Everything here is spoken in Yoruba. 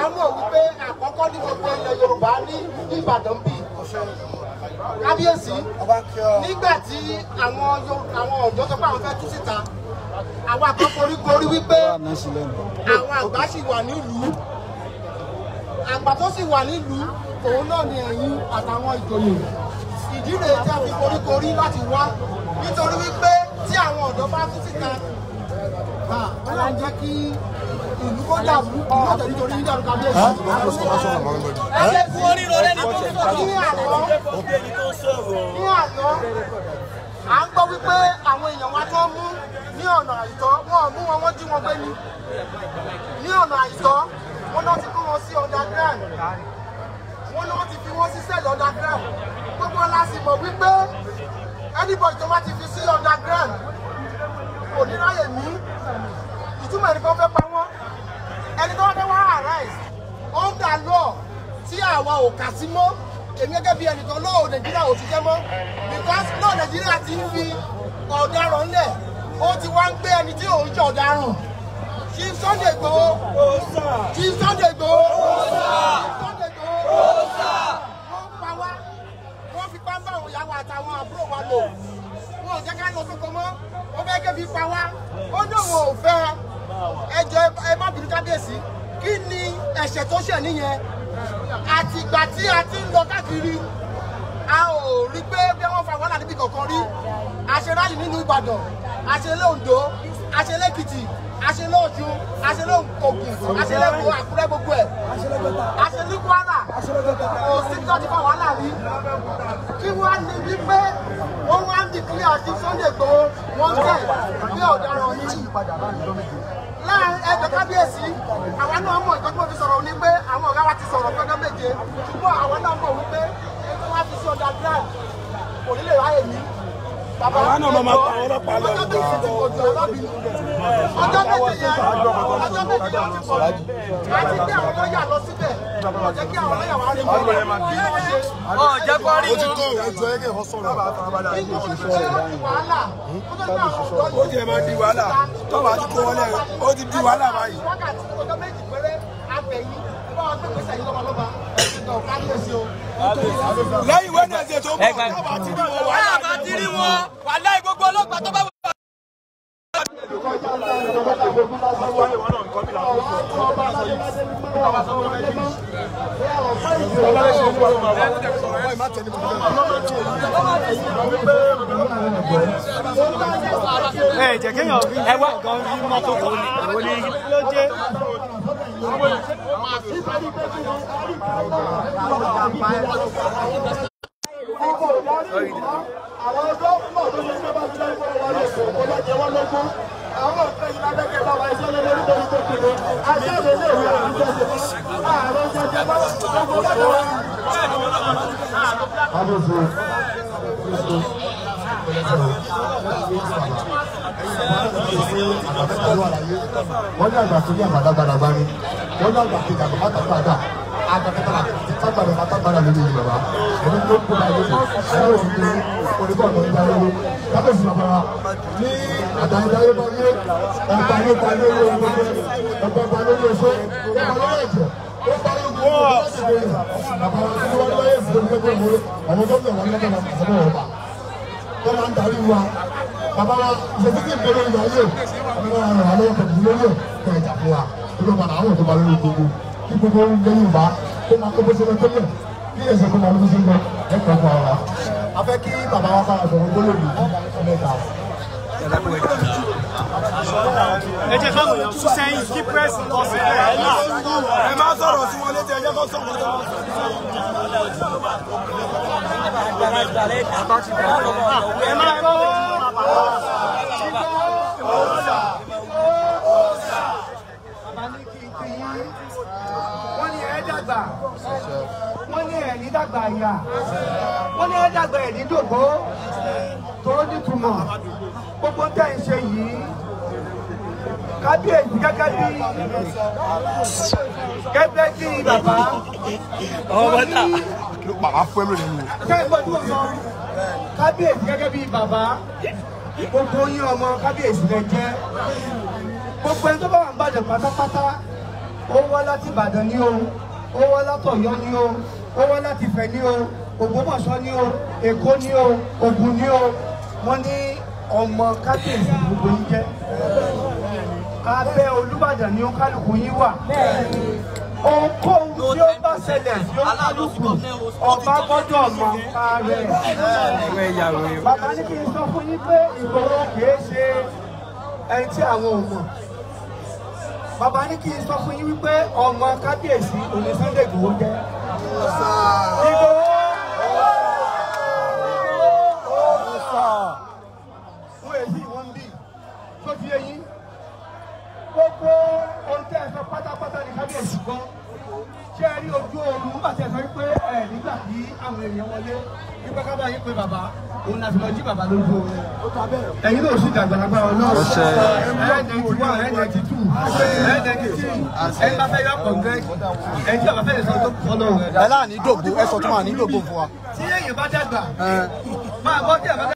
mọ̀ wípé àkọ́kọ́ ní gbogbo ilẹ̀ Yorùbá ní Ìbàdàn bí kábíyèsí nígbà tí àwọn Yo- àwọn ọ̀dọ́ sọ pé àwọn fẹ́ tú síta àwọn àkọ́kọ́ orí gorí wípé àwọn àgbà sì wà nílùú àgbà tó sì wà nílùú òun náà ni ẹ̀yin àtàwọn ìjòyè ìdí rèé tí a fi koríkorí láti wá nítorí wípé tí àwọn ọ̀dọ́ bá tú síta ó máa ń jẹ́ kí ìlú kó dàrú yóò tẹ̀ nítorí yíyàrá kábíyèsí. ẹ lè fún oríro lẹ́ni tó sọ̀rọ̀ ní àná ní àná à ń gbọ́ wípé àwọn èèyàn wa tó mú ní ọ̀nà àìtọ́ wọn ò mú wọn wọ́n jí wọn gbé ni ní ọ̀nà àìtọ́ wọn náà ti kó wọn sí underground wọn náà ti fi wọn sí sẹ́ẹ̀lì underground gbogbo la sì mọ̀ wípé anybody tó bá ti fi sí underground kò ní ráyè ní ìtumọ̀ ẹni kan fẹ́ pa wọ́n ẹni tó wá fẹ́ wá arise under law tí àwa ò kà sí mọ́ èmi gẹ́gẹ́ bí ẹnìkan lọ́ọ̀ nàìjíríà ò ti jẹ́ mọ́ because lọ́ọ̀ nàìjíríà ti ń fi ọ̀daràn lẹ̀ ó ti wá ń gbé ẹni tí ò ń jẹ́ ọ̀daràn Chief Sunday Igboho Chief Sunday Igboho Chief Sunday Igboho wọ́n pa wá wọ́n fi pàmbá àwọn ìyàwó àtàwọn àbúrò wa lò wọn ò jẹ́ ká lọ sóko mọ́ ó fẹ́ kébi pa wá ó ní òun ò fẹ́ ẹ jẹ́ ẹ má bínú kábíyèsí kí ni ẹ̀ṣẹ̀ tó ṣẹ̀ nìyẹn àtìgbà tí a ti ń lọ káàkiri a ò rí pé bí wọ́n fa wàhálà níbi kankan rí àṣeráyì nínú Ìbàdàn àṣelé Oǹdó àṣelé Èkìtì àṣelé Ọ̀ṣun àṣelé Ògùn àṣelé Èkó Àkúrẹ́ gbogbo ẹ̀ àṣelé Kwara kò sí tí wọ́n ti fa wàhálà rí kí wọ́n á ní wípé wọ́n wá ń dìkílẹ̀ àti Sunday Igboho wọ́n tẹ̀ bí ọ̀daràn yìí láàrin ẹgbẹ́ kábíyèsí àwa náà mọ̀ ìtọ́jú mo fi sọ̀rọ̀ ní pé àwọn ọ̀gá wa ti sọ̀rọ̀ fún ọjọ́ méje ṣùgbọ́n àwa náà mọ̀ wípé ẹni wá fi sí ọjà grand kò ní lè ráyè ní. Àwa náà máa máa pa àwọn ọlọ́pàá lọ. ọjọ́ méje ti pọ̀ jù ọlọ́bìnrin ọjọ́ méje yẹn ọjọ́ méje yẹn ti pọ̀ jù àti bí àwọn lọ́ọ̀yà lọ síbẹ̀ kò jẹ́ kí àwọn lọ́ọ̀yà wá rí wọn bí wọ́n ṣe. ọ̀jẹ̀ kọ́ rí Ó ti wọn. tó ẹjọ́ ẹgbẹ́ ìwọ sọ̀rọ̀. Nínú ìṣẹ́ wàhálà kó tó ní àwọn ọ̀dọ́ Ó jẹ́ máa di wàhálà. Tọ́ba ti kó wọlé ó ti di wàhálà báyìí. wákàtí ọjọ́ méjì péré abẹ̀yìn bá wọn gbé gbèsè yìí lọ́balọ́ba ẹ̀sìn náà kábíyèsí o. Lẹ́yìn Wednesday tó bọ̀, tọ́ba ti di wọ wàhálà. bá ti rí wọn wàhálà gbogbo ọlọ́pàá tó bá wà. ẹ jẹ́ kéèyàn rí ẹ wá gan rí mọ́tò kan ní ìwọ ní ló jẹ́ àwọn ọjọ́ pọ̀ tó ṣe pé bá ti dáná fún wa lóṣù kó lọ jẹ wọ́n lógún àwọn ọ̀pẹ yìí lábẹ́kẹ̀ bá wa iṣẹ́ lé lórí lórí tó kéré aṣáájú ilé ìwé àti ìjọsìn ààrẹ jẹjẹ bá gbogbo lọ́dọ̀ wa. wọ́n ní àgbà tó ní àgbàdàgbàdàgbà ni wọ́n ní àgbà kejì àgbà mátàgbàdà àgbàkẹ́tàlà tágbàdà mátàgbàdà lórí ìlú bàbá ẹni tó kó láyé ẹ̀rọ òfin ní onígbọ̀nà ìgbà lórí kábíyèsí bàbá wa ní àdáyébáyé bá yé ọba ló ba lórí owó ọba ba lórí oṣó ọba lórí ẹ̀jẹ̀ ó ba lórí gbogbo ọba láti lè bàbá wa ní wọ́n lọ́yẹ̀ sí omi gbogbo ìwé àwọn gómìnà wọn lọ́kàn náà sọ́dọ̀ ọba tó máa ń darí wa bàbá wa ìṣètò tí ìpínlẹ̀ ìgbà yé bàbá wa ràn wá lọ́wọ́ pẹ̀lú lórí ẹ̀ kẹ́ ẹ̀jà fún wa kí ló padà àwọn ìjọba lórí gbogbo kí gbogbo lẹ́yìn ìbá kó máa kó bó ṣe lọ tẹ́lẹ̀ kí ẹ̀sẹ̀ kó máa lọ bó ṣe ń lọ ẹ̀kọ́ fún wa. a fẹ́ kí bàbá wa bá a sọ̀rọ̀ gbólóògbé mẹ́ta. ẹ jẹ́ káwọn èèyàn tún sẹ́yìn kí pírẹ́sì kọ́ sí ẹ̀ ẹ̀ náà. Ẹ máa sọ̀rọ̀ sí wọn létí ẹjẹ́ kó sọ̀rọ̀ sí wọn. ẹ máa kọ́ wọ́n ní ẹ̀ dàgbà wọ́n ní ẹ̀ ní dàgbà ìyá wọ́n ní ẹ̀ dàgbà ẹ̀ ní dògbó tó nítumọ̀ gbogbo tẹ̀ ń ṣe yìí kábíyèsí gẹ́gẹ́ bí gẹ́gẹ́ bí bàbá wọ́n ní Kí ló pa á fún ẹ̀mí nínú? kẹ́gbọ́n tó sọ kábíyèsí gẹ́gẹ́ bí bàbá gbogbo yín ọmọ kábíyèsí rẹ jẹ́ gbogbo ẹni tó bá wà ń bàjẹ́ pátápátá ó wá láti ìbàdàn ní o ó wá látọ̀yọ́ ní o ó wá láti ìfẹ́ ní o ògbómọ̀ṣọ́ ní o èkó ní o ògùn ní o wọ́n ní ọmọ kábíyèsí gbogbo yín jẹ́ abẹ́ olúbàdàn ni ó kálukú yín wà ohunkóhun tí ó bá ṣẹlẹ̀ tí ó kálukú ọba gbọ́dọ̀ mọ̀ nípa rẹ̀ bàbá ní kí n sọ fún yín pé ìgboro kìí ṣe ẹni tí àwọn ò mọ̀ bàbá ní kí n sọ fún yín wípé ọmọ kábíyèsí òní Sunday Igboho jẹ́ Ìgbòho fún èyí wọ́n ń bì tó ti yé yín gbogbo ohun tẹ́ ẹ sọ pátápátá ní kábíyèsí gbọ́ ṣé ẹ rí ojú oorun nígbà tí ẹ sọ wípé ẹ nígbà tí àwọn èèyàn wọlé nígbà ká bá yín pé bàbá òun láti lọ jí bàbá lójú oorun ẹ̀yin náà sì dàgbà lágbára ọlọ́run ẹ̀ ninety one ẹ̀ ninety two ẹ̀ ninety three ẹ̀ bá fẹ́ yọ congress ẹ̀ tí bàbá fẹ́ lè sọ tó kọ́ lọ́rùn. ẹ láà ní dògbò ẹ sọ tó máa ní dògbò fún wa. tí èèyàn bá dàgbà máa gbọ́ tí ẹ̀ bá dàgbà.